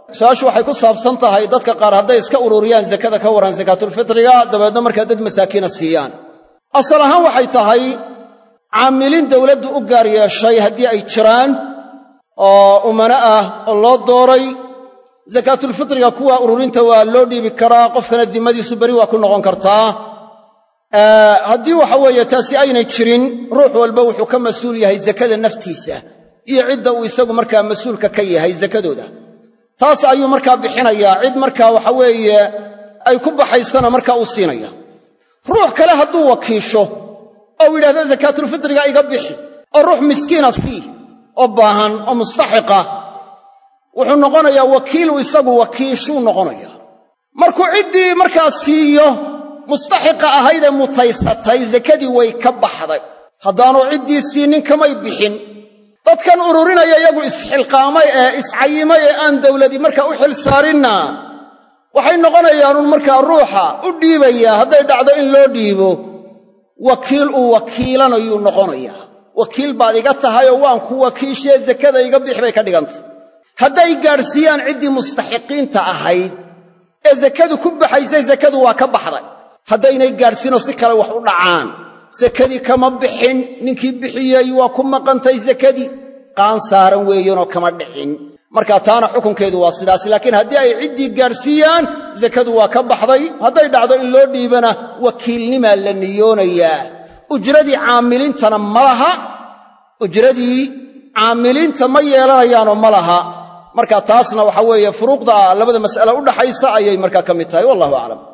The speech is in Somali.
su-aashu waxay ku saabsan tahay dadka qaar hadday iska ururiyaan zakada ka waran sakaatulfitriga dabeedna markaa dad masaakiina siiyaan asal ahaan waxay tahay caamiliin dowladdu u gaar yeeshay haddii ay jiraan oo umano ah oo loo dooray sakaatulfitriga kuwa ururinta waa loo dhiibi karaa qofkana dimmadiisu beri waa ku noqon kartaa haddii waxa weeye taasi aynay jirin ruux walba wuxuu ka mas-uul yahay zakada naftiisa iyo cidda uu isagu markaa mas-uulka ka yahay zakadooda taas ayuu markaa bixinayaa cid markaa waxa weeye ay ku baxaysana markaa uu siinaya ruux kale hadduu wakiisho oo u yidhahdo sakaatulfitriga iga bixi oo ruux miskiina sii oo baahan oo mustaxiqa wuxuu noqonayaa wakiilu isagu wakiishuu noqonaya markuu ciddii markaa siiyo mustaxiqa ahaydee mutaysatay sakadii way ka baxday haddaanu ciddii siinin kamay bixin dadkan ururinaya iyagu isxilqaamay ee iscayimay ee aan dawladi markaa u xil saarinna waxay noqonayaanun markaa ruuxa u dhiibaya hadday dhacdo in loo dhiibo wakiil uu wakiilanayuu noqonayaa wakiil baad iga tahayoo waan ku wakiishee zakada iga bix bay ka dhigantay hadday gaadhsiiyaan ciddii mustaxiqiinta ahayd ee sakadu ku baxaysay sakadu waa ka baxday haddaynay gaadhsiinoo si kale wax u dhacaan sakadii kama bixin ninkii bixiyey waa ku maqantay sakadii qaan saaran weeyanoo kama dhicin marka taana xukunkeedu waa sidaas laakiin haddii ay ciddii gaadhsiiyaan sakadu waa ka baxday hadday dhacdo in loo dhiibana wakiilnimaa la niyoonayaa ujradii caamiliintana ma laha ujradii caamiliinta ma yeelanayaanoo ma laha marka taasna waxa weeye furuuqda labada mas'ale udhaxaysa ayay markaa ka mid tahay wallahu aclam